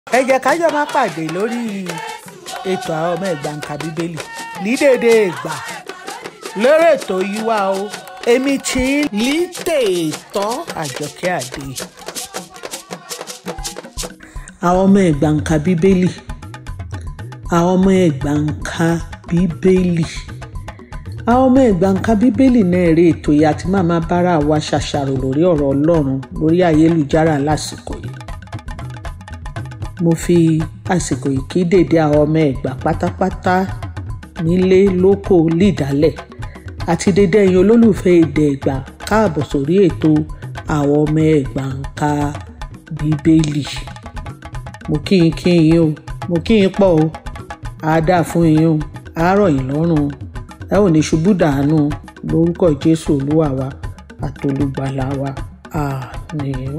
ẹ jẹ́ ká jọ máa pàdé lórí ètò àwọn ọmọ ẹ̀gbà nǹka bíbélì ní déédéé ìgbà lórí ètò yìí wá o èmi tí ń lí tèètọ́ àjọkẹ́ àdé àwọn ọmọ ẹ̀gbà nǹka bíbélì àwọn ọmọ ẹ̀gbà nǹka bíbélì àwọn ọmọ ẹ̀gbà nǹka bíbélì náà rí ètò yìí àti màmá bára wa ṣàṣàrò lórí ọ̀rọ̀ ọlọ́run lórí ayélujára lásìkò yìí mo fi àsìkò yìí kí dèdè àwọn ọmọ ẹ̀gbà pátápátá nílé lóko lídàálẹ̀ àti dédé ẹ̀yin olólùfẹ́ èdè ẹ̀gbà káàbọ̀ sórí ètò àwọn ọmọ ẹ̀gbà nǹka bíbélì mo kí yín kí yín o mo kí yín pọ̀ o á dà fún yín o á rọ̀ yín lọ́rùn ẹ ò ní ṣubú dànù lórúkọ jésù olúwa wa àtolùgbàlà wa àmín.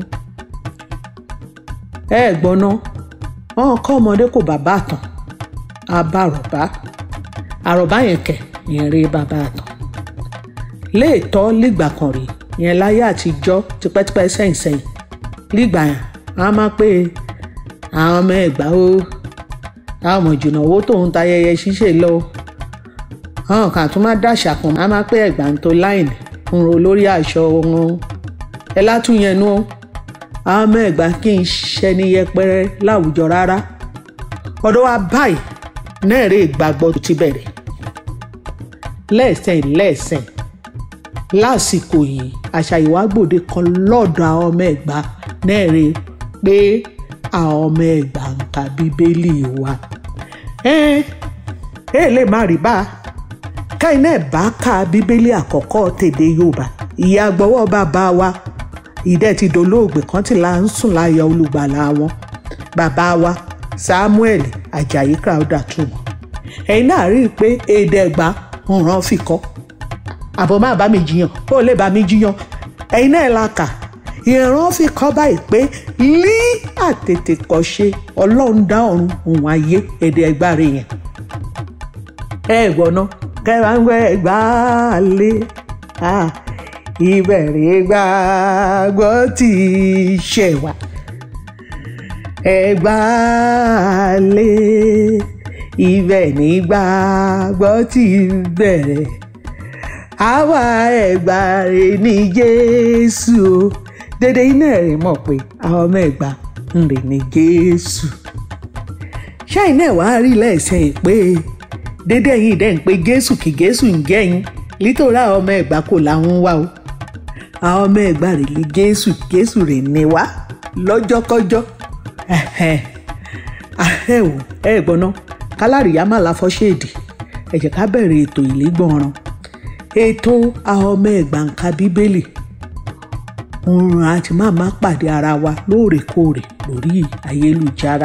ẹ gbọ́n ná wọn kọ́ ọmọdé kò bàbá àtàn abárọ̀bá àròbá yẹn kẹ̀ yẹn rí bàbá àtàn léètọ́ lígbà kan rí yẹn láyé àtijọ́ tipẹ́tipẹ́ sẹ́yìn sẹ́yìn lígbà yẹn a máa pé àwọn ọmọ ẹ̀gbá o àwọn ọmọ ìjùnà owó tóun ta ayẹyẹ ṣíṣe lọ àwọn kan tún máa dàṣà kan a máa pé ẹ̀gbà ń tó láìní ń ro lórí aṣọ wọn ẹ látúnyẹn nú àwọn ọmọ ẹ̀gbá kì í ṣẹni yẹpẹrẹ láwùjọ rárá ọ̀dọ̀ wa báyìí náà rí ìgbàgbọ́ ti bẹ̀rẹ̀ lẹ́ẹ̀sẹ̀ lẹ́ẹ̀sẹ̀ lásìkò yìí àṣà ìwágbòde kan lọ́dọ̀ àwọn ọmọ ẹ̀gbá náà rí pé àwọn ọmọ ẹ̀gbá ń ka bíbélì wa ẹ ẹ lè má rí bá káyìn náà bá ka bíbélì àkọ́kọ́ tèdè yorùbá ìyá gbọ́wọ́ bàbá wa ìdẹ́ ti dolóògbé kan tí là ń sùn láyọ̀ olùgbàlà wọn bàbá wa samuel ajayi crowder túmọ̀ ẹ̀yin náà rí i pé èdè ẹ̀gbá ń ràn fi kọ́ àbọ̀ má bá mi jiyàn ó lè bá mi jiyàn ẹ̀yin náà la kà ìran fi kọ́ báyìí pé lí àtètè kọ́ ṣe ọlọ́run dá ọ̀run òun ayé èdè ẹ̀gbá rẹ̀ yẹn ẹ gbọ́ ná kẹwàá ń gbẹ ẹ̀gbá lé ìbẹ̀rẹ̀ gbàgbọ́ tí í ṣe wá ẹ̀gbá lé ibẹ̀ ní gbàgbọ́ tí í bẹ̀rẹ̀ àwa ẹ̀gbá rẹ̀ ní jésù o dédé iná rẹ̀ mọ̀ pé àwọn ọmọ ẹ̀gbá ń rè ní jésù ṣáì náà wàá rí lẹ́sẹ̀ pé dédé yìí dẹ́ ń pe jésù kí jésù ń jẹ́yìn nítorí àwọn ọmọ ẹ̀gbá kò láwọn wá o àwọn ọmọ ẹ̀gbá rẹ̀ lé jésù jésù rẹ̀ ní wá lọ́jọ́kọ́jọ́ ẹ wò ẹ gbọ́n ná kálárìyá má la fọ́ṣẹ́ẹ̀dì ẹ jẹ́ ká bẹ̀rẹ̀ ètò ìlígbọ̀nràn ètò àwọn ọmọ ẹ̀gbá ń ka bíbélì òun àti màmá pàdé ara wa lóòrèkóòrè lórí ayélujára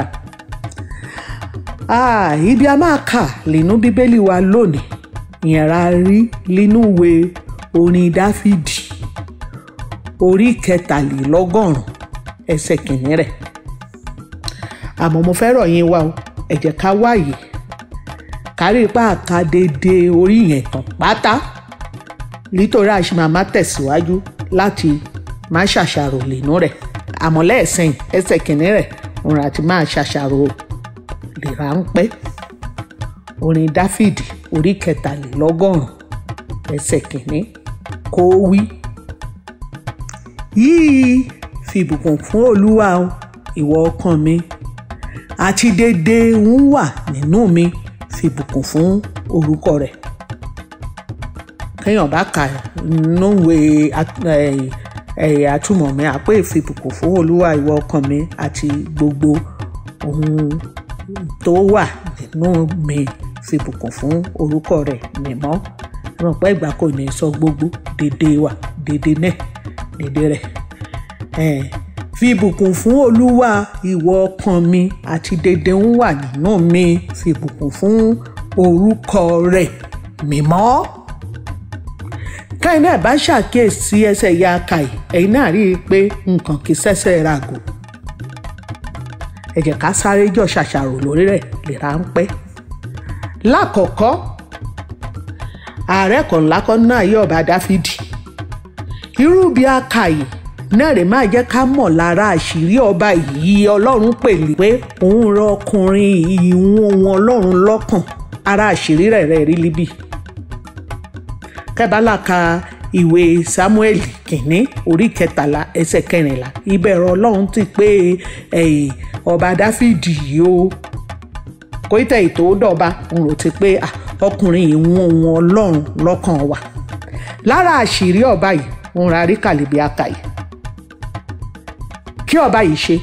ah, ibi a máa kà nínú bíbélì wa lónìí ìyẹn ra rí nínú ìwé orin dáfídì orí kẹtàlélọ́gọ́rùn ẹsẹ̀ kìíní rẹ̀ àmọ́ mo fẹ́ rọ̀ yín wá o ẹ jẹ́ ká wáyé kárí ipá àka dédé orí yẹn tán pátá nítorí àṣìmáàmá tẹ̀síwájú láti má ṣàṣàrò nínú rẹ̀ àmọ́ lẹ́ẹ̀sìn ẹsẹ̀ kìíní rẹ̀ òun àti máa ṣàṣàrò lè ráńpẹ́ orin dáfídì orí kẹtàlélọ́gọ́rùn ẹsẹ̀ kìíní kó wí. yìí fìbùkún fún olúwa o ìwọ ọkàn mi àti dédé ń wà nínú mi fìbùkún fún orúkọ rẹ̀ kéèyàn bá kà núwe àtúmọ̀ mi àpé ìfìbùkún fún olúwa ìwọ ọkàn mi àti gbogbo ohun tó wà nínú mi fìbùkún fún orúkọ rẹ̀ mímọ́ ràn pé ìgbà kò ní sọ gbogbo dédé wà dédé náà dédé rẹ̀ fìbùkún fún olúwa ìwọ ọkàn mi àti dédé ń wà nínú mi fìbùkún fún orúkọ rẹ̀ mímọ́ káyìn náà bá ṣàkíyèsí ẹsẹ̀ ya kàì ẹ̀yin náà rí i pé nǹkan kì í ṣẹ̀ṣẹ̀ ràgò ẹ jẹ́ ká sáré jọ ṣàṣàrò lórí rẹ̀ lè ráńpẹ́ lákọ̀ọ́kọ́ ààrẹ kan lákọ́ náà yí ọba dáfídì irú bí a kà yìí náà rè máa jẹ́ ká mọ̀ lára àṣírí ọba yìí ọlọ́run pèlè pé òun rọ ọkùnrin ìwọ̀n wọn ọlọ́run lọ́kàn ara àṣírí rẹ̀ rẹ̀ rí líbì kẹ́bálà ka ìwé samuel kìnní orí kẹtàlá ẹsẹ̀ kẹrìnlá ìbẹ̀rù ọlọ́run ti pé ọba dáfídì yìí o kò tẹ̀ ètò dọ̀ba òun rò ti pé ọkùnrin ìwọ̀n wọn ọlọ́run lọ́kàn wà lára àṣírí ọba yìí òun ra rí kàlíbí àkàyè kí ọba yìí ṣe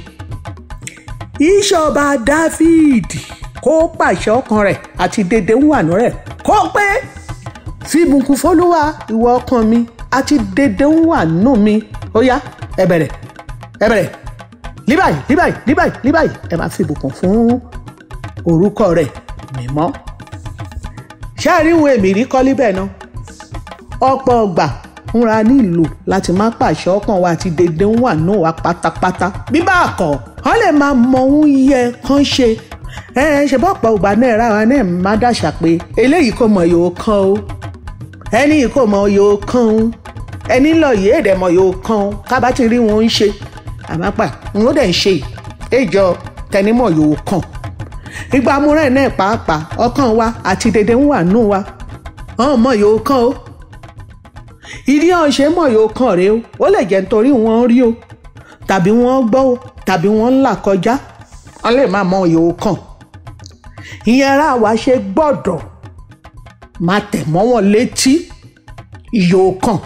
ìṣọba dáfídì kó pàṣẹ ọkàn rẹ̀ àti dédé ń wà nù rẹ̀ kó pé fi ìbùkún fọlúwa ìwọ ọkàn mi àti dédé ń wà nù mi ó yá ẹ bẹ̀rẹ̀ ẹ bẹ̀rẹ̀ líbàyí líbàyí líbàyí líbàyí ẹ máa fi ìbùkún fún orúkọ rẹ̀ mímọ́ ṣé àríwọ̀n èmi rí kọ́lí bẹ́ẹ̀ náà ọ̀pọ̀ ọgbà fúnra nílò láti má pàṣẹ ọkàn wa àti dédé ń wà náà wá pátápátá bí bá a kọ̀ wọ́n lè máa mọ ohun yẹ kán ṣe ẹ ẹ ṣe bọ́pọ̀ ọgbà náà ra wa náà má dàṣà pé eléyìí kò mọ̀ yóò kán o ẹni yìí kò mọ̀ yóò kán o ẹni lọ yìí èdè mọ̀ yóò kán o kábà ti rí wọn ń ṣe àmọ́pà n ó dẹ̀ ń ṣe èjọ tẹnimọ̀ yóò kàn ìgbà amúrẹ́ náà pàápàá ọkàn wa àti dédé ń wà nù wa ọ̀hún mọ̀ yóò kán o ìdí ọ̀ṣẹ́ mọ̀ yóò kàn rèé o ó lè jẹ́ nítorí wọ́n rí o tàbí wọ́n gbọ́ o tàbí wọ́n ń là kọjá wọ́n lè má mọ̀ yóò kàn ìyẹn ara wa ṣe gbọ́dọ̀ máa tẹ̀ mọ́ wọn létí yóò kàn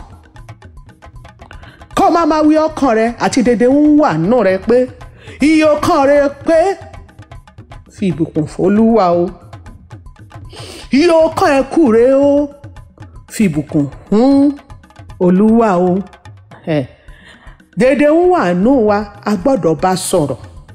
kọ́ máa máa wí ọkàn rẹ àti dédé ń wà nù rẹ pé iye ọkàn rẹ pé fi ìbùkún f'Olúwa o iye ọkàn ẹ kù rẹ o fi ìbùkún fún olúwa o ẹ dédé ń wà nù wa a gbọ́dọ̀ bá sọ̀rọ̀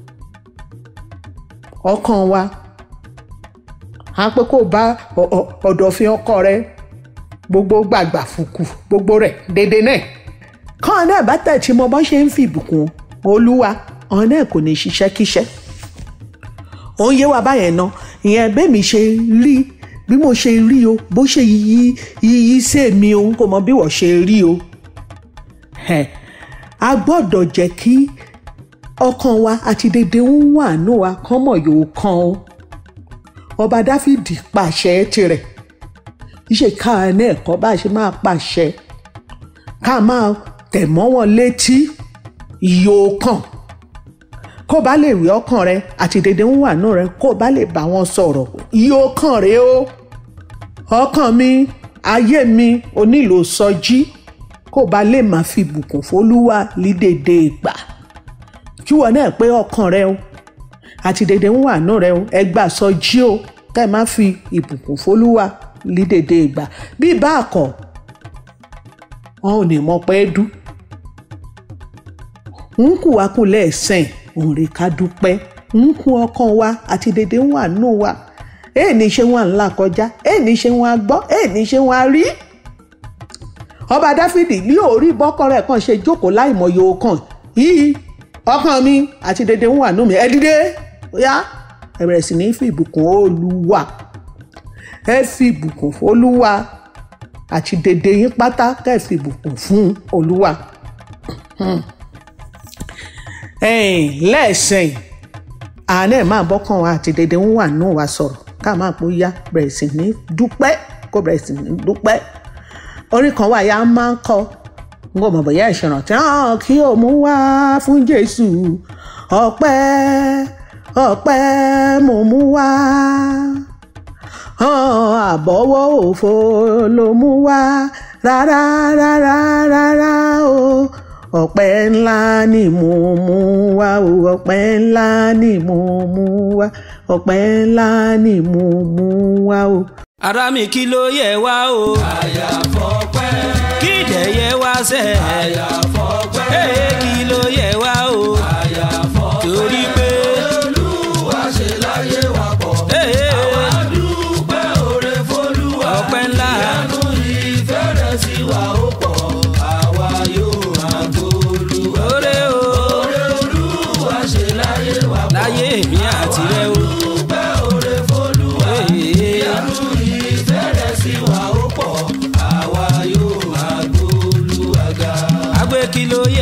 ọkàn wa a pé kó bá ọ̀dọ̀fin ọkọ rẹ gbogbo gbàgbà fùkù gbogbo rẹ̀ dédé náà kàn náà bá tẹ̀ tí mo bá ṣe ń fi ìbùkún olúwa ọ̀hún náà kò ní ṣiṣẹ́ kíṣẹ́ òun yé wa báyẹn ná ìyẹn bẹ́ẹ̀ mi ṣe rí bí mo ṣe rí o bó ṣe yí yí sí mi o kò mọ bí wọ́n ṣe rí o a gbọ́dọ̀ jẹ́ kí ọkàn wa àti dédé ń wà nù wa kán mọ̀ yóò kan o ọba dáfídì pàṣẹ tirẹ̀ iṣẹ́ ká ní ẹ̀kọ́ bá ṣe máa pàṣẹ ká máa tẹ̀ mọ́ wọn létí yóò kàn kó bá lè rí ọkàn rẹ àti dédé ń wà nù rẹ kó bá lè bá wọn sọ̀rọ̀ yóò kàn rẹ o ọkàn mi ayé mi onílò sọjí kó bá lè máa fi bùkún fólúwa lídèdè ìgbà kí wọn náà pé ọkàn rẹ o àti dédé ń wà nù rẹ o ẹ gbà sọjí o ká ẹ má fi ìbùkún fólúwa lídèdè ìgbà bí bá a kọ wọn ò ní mọ pé dú ń kù wá kù lẹ́ẹ̀sìn òun rè ká dúpẹ́ ń kú ọkàn wa àti dédé ń wà nù wa èè ní ṣe wọn ńlá kọjá èè ní ṣe wọn gbọ́ èè ní ṣe wọn rí. ọba dáfídì ní orí bọ́kọ rẹ̀ kàn ṣe jókòó láìmọye ọkàn yìí ọkàn mi àti dédé ń wà nù mí ẹ dìde yá ẹ bẹ̀rẹ̀ sí ní fi ìbùkún olúwa ẹ fi ìbùkún olúwa àti dédé yín pátá kẹ́ ẹ fi ìbùkún fún olúwa. Hmm lẹ́ẹ̀sìn àánẹ̀ máa bọ́kàn wa àti dédé ń wà nù wa sọ̀rọ̀ ká máa pò yá bẹ̀rẹ̀ sí ní dúpẹ́ kó bẹ̀rẹ̀ sí ní dúpẹ́ orí kan wà yá máa ń kọ n kò mọ̀ bóyá ìṣẹ̀ràn tí wọ́n kí o mú wá fún Jésù ọpẹ́ ọpẹ́ mo mú wá àbọ̀wọ́ òfo ló mú wá rárá rárá rárá o. Oh ọpẹ́ ńlá ni mo mú wá o ọpẹ́ ńlá ni mo mú wá ọpẹ́ ńlá ni mo mú wá o. ara mi kí ló yẹ wá o. àyàfọ́pẹ́. kí dẹ̀ yẹ wá sẹ́. àyàfọ́pẹ́. ee kí ló yẹ wá o. àyàfọ́pẹ́. torí pé. olúwa ṣe láyé wa pọ̀. ee àwa dúpẹ́ oore f'Olúwa. ọpẹ́ ńlá. ìyanu ìfẹ́ rẹ̀ sí wa ó pọ̀. àwa yóò máa gbólúwa. oore o. oore olúwa ṣe láyé wa pọ̀. láyé mi àti rẹ o. dúpẹ́ oore f'Olúwa. ee ìyanu ìfẹ́ rẹ̀ sí wa ó pọ̀. àwa yóò máa gbólúwa ga. agbe kí ló yẹ wá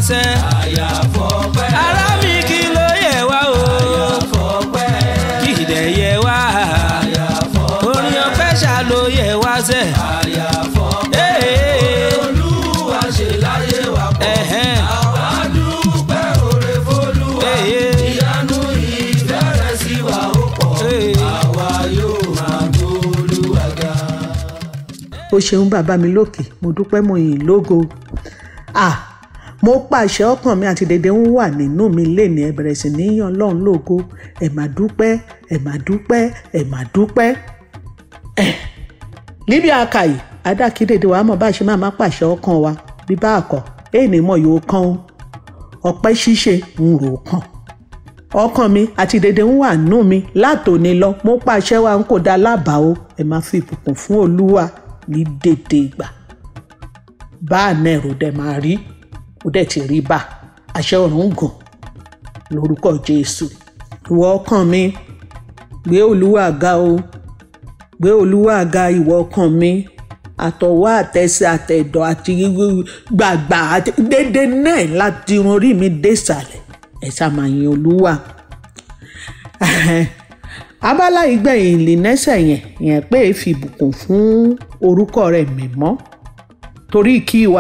sẹ́. àyàfọ́pẹ́ ará mi kí ló yẹ wá o. àyàfọ́pẹ́ kí ìdẹ̀ yẹ wá. àyàfọ́pẹ́ orin ọpẹ́ ṣá ló yẹ wá sẹ́. àyàfọ́pẹ́ Ee. olúwa ṣe láyé wa pọ̀ Ẹ̀hẹ́n. àwa dúpẹ́ oore f'Olúwa Ee. ìyanu ìfẹ́ rẹ̀ sí wa ó pọ̀ Ee. àwa yóò máa gbóòlúwa ga. ó ṣeun bàbá mi lókè mo dúpẹ́ mo yìn lógo ah mo pàṣẹ ọkàn mi àti dédé ń wà nínú mi léni ẹ bẹ̀rẹ̀ sí ní yan ọlọ́run lógo ẹ mà dúpẹ́ ẹ mà dúpẹ́ ẹ mà dúpẹ́ ẹ níbi àkàyè adákídédé wa mọ̀ bá a ṣe máa má pàṣẹ ọkàn wa bí bá àkọ́ èèní mọ̀ yóò kàn ó ọpẹ́ ṣíṣe ń rò ó kàn ọkàn mi àti dédé ń wà nù mí látòní lọ mo pàṣẹ wa ń kó da lábàá o ẹ máa fi ìbùkún fún olúwa ní dédé ìgbà bá àná ẹ̀rọ dẹ̀ máa rí ó dẹ̀ ti rí bá àṣẹ ọ̀run gùn lórúkọ jésù ìwọ ọkàn mi gbé olúwa ga o gbé olúwa ga ìwọ ọkàn mi àtọwọ́ àtẹsẹ̀ àtẹ̀dọ̀ àti gbàgbà àti dédé náà láti irun orí mi dé ìsàlẹ̀ ẹ ṣáà máa yin olúwa abala ìgbẹ̀yìn ìlínẹ́sẹ̀ yẹn yẹn pé fi ìbùkún fún orúkọ rẹ̀ mímọ́ torí kí wà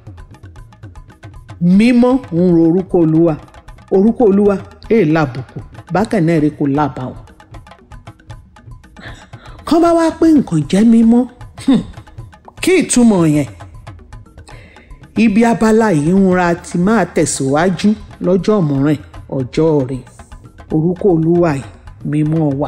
mímọ́ ń ro orúkọ olúwa orúkọ olúwa èè làbùkù bákan náà rí kò lábàáwọ̀ kán bá wá pé nǹkan jẹ́ mímọ́ hmm, kí ìtumọ̀ yẹn ibi abala yìí ń ra ti máa tẹ̀síwájú lọ́jọ́ mìíràn ọjọ́ rẹ̀ orúkọ olúwa yìí mímọ́ wà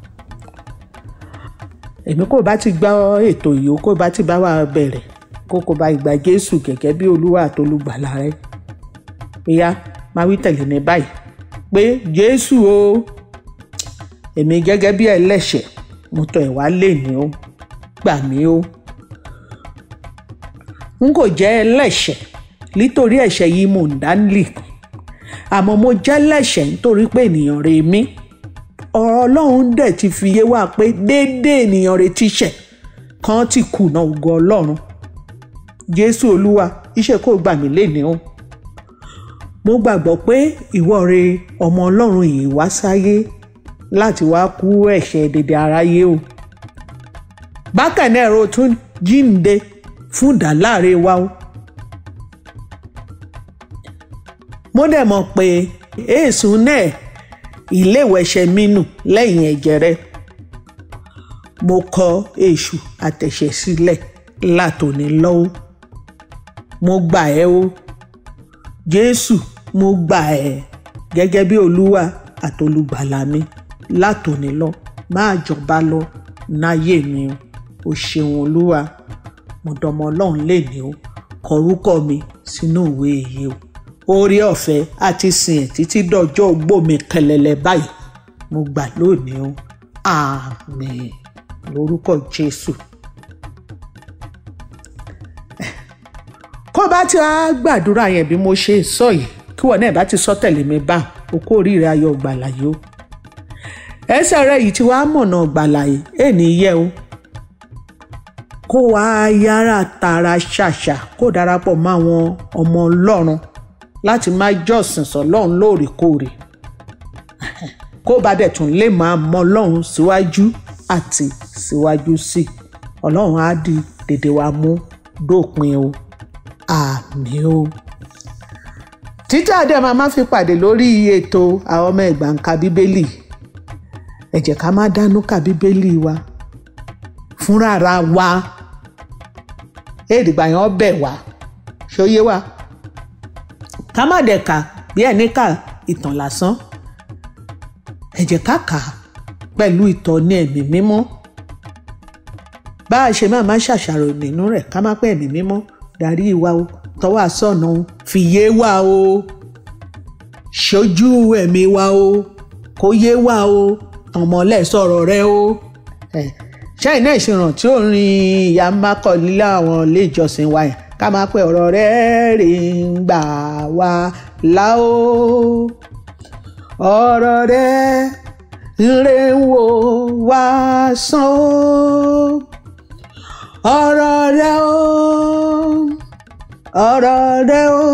èmi kò bá ti gbọ́ ètò yìí ó kò bá ti bá wa bẹ̀rẹ̀ kó kò bá ìgbà jésù gẹ́gẹ́ bí olúwa àtolùgbàlà rẹ ìyá máa wí tẹ̀lé ní báyìí pé jésù o èmi gẹ́gẹ́ bí ẹlẹ́ṣẹ̀ mo tọ̀ ẹ̀ wá lè ní o gbà mí o n kò jẹ́ ẹlẹ́ṣẹ̀ nítorí ẹ̀ṣẹ̀ yìí mò ń dánilì àmọ́ mo jẹ́ ẹlẹ́ṣẹ̀ nítorí pé ènìyàn rè mí ọ̀rọ̀ ọlọ́run dẹ̀ ti fi yé wa pé déédéé ènìyàn rè ti ṣẹ̀ kan ti kùnà ògo ọlọ́run jésù olúwa iṣẹ́ kò gbà mí léni o mo gbàgbọ́ pé ìwọ rè ọmọ ọlọ́run yìí wá sáyé láti wá kú ẹ̀ṣẹ̀ dédé aráyé o bákan náà ẹ̀rọ tún jíǹde fún ìdáláre wa o mo dẹ̀ mọ̀ pé èèsùn náà ìléwẹ̀ṣẹ̀ mi nù lẹ́yìn ẹ̀jẹ̀ rẹ mo kọ èṣù àtẹ̀ṣẹ̀ sílẹ̀ látòní lọ́wọ́ mo gbà ẹ́ o jésù mo gbà ẹ́ gẹ́gẹ́ bí olúwa àtolùgbàlà mi látòní lọ máa jọba lọ náyé mi o o ṣeun olúwa mo dọmọ ọlọ́run léni o kọ orúkọ mi sínú ìwé èyí o oore ọ̀fẹ́ àti sìn ẹ̀ títí dọjọ́ ogbó mi kẹlẹ̀lẹ̀ báyìí mo gbà lónìí o àmín lórúkọ jésù. kó bá ti wá gbàdúrà yẹn bí mo ṣe sọ yìí kí wọn náà bá ti sọ tẹ̀lé mi bá o kó oríire ayọ̀ gbàlà yìí o ẹsẹ̀ rẹ yìí ti wá mọ̀nà gbàlà yìí èní yẹ o kó wàá yára tààrà ṣàṣà kó darapọ̀ mọ́ àwọn ọmọ ọlọ́run láti máa jọ́sìn sọ́lọ́run lóòrèkóòrè kó bá dẹ̀ tún lè máa mọ ọlọ́run síwájú àti síwájú sí i ọlọ́run á di dèdè wa mú dópin o àmín o. títí àdé máa má fi pàdé lórí ètò àwọn ọmọ ẹ̀gbà ń ka bíbélì ẹ jẹ́ ká má dánú ka bíbélì wa fúnra ra wa èdìgbà yẹn ọbẹ̀ wa ṣóyé wa ká má dẹ̀ kà bí ẹni kà ìtàn lásán ẹ jẹ́ ká kà á pẹ̀lú ìtọ́ni ẹ̀mí mímọ́ bá a ṣe máa má ṣàṣàrò nínú rẹ̀ ká má pẹ́ ẹ̀mí mímọ́ darí wa o tọ́wọ́ àsọ̀nà o fi yé wa o ṣojú ẹ̀mí wa o kó yé wa o ọmọlẹ̀ sọ̀rọ̀ rẹ o ṣẹ́yìn náà ìṣiràn tí ó rin ìyá mákọ̀ nílé àwọn ilé ìjọsìn wa yẹn ká máa pẹ́ ọ̀rọ̀ rẹ rè ń gbà wá là o ọ̀rọ̀ rẹ rè ń wò wá sàn o ọ̀rọ̀ rẹ o ọ̀rọ̀ rẹ o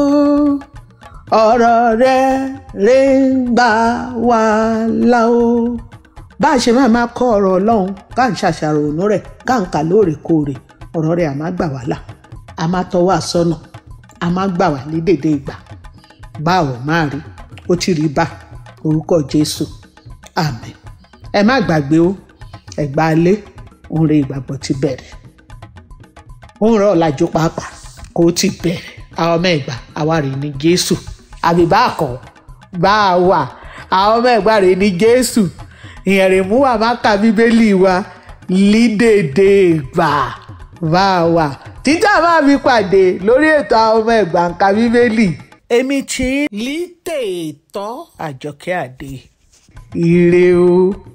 ọ̀rọ̀ rẹ rè ń gbà wá là o bá a ṣe máa máa kọ́ ọ̀rọ̀ ọlọ́run ká ń ṣàṣàrò ònú rẹ̀ ká ń kà lóòrèkóòrè ọ̀rọ̀ rẹ̀ a máa gbà wá là a máa tọ́ wá sọ́nà a máa gbà wá ní dédé ìgbà báwo máa rí ó ti rí bá orúkọ jésù àmín ẹ má gbàgbé o ẹgbà alé òun rẹ ìgbàgbọ́ ti bẹ̀rẹ̀ òun rẹ ọ̀làjú pàápàá kó ti bẹ̀rẹ̀ àwọn ọmọ ẹ̀gbà àwa rè ní jésù àbí bá a kọ́ bá a wà àwọn ọmọ ẹ̀gbà rè ní jésù ìyẹn rè mú wa má ka bíbélì wa lídèdè ìgbà bá a wà títà máa fi pàdé lórí ètò àwọn ọmọ ẹ̀gbà ń ka bíbélì èmi tí lítèétọ́ àjọkẹ́ àdé ire o.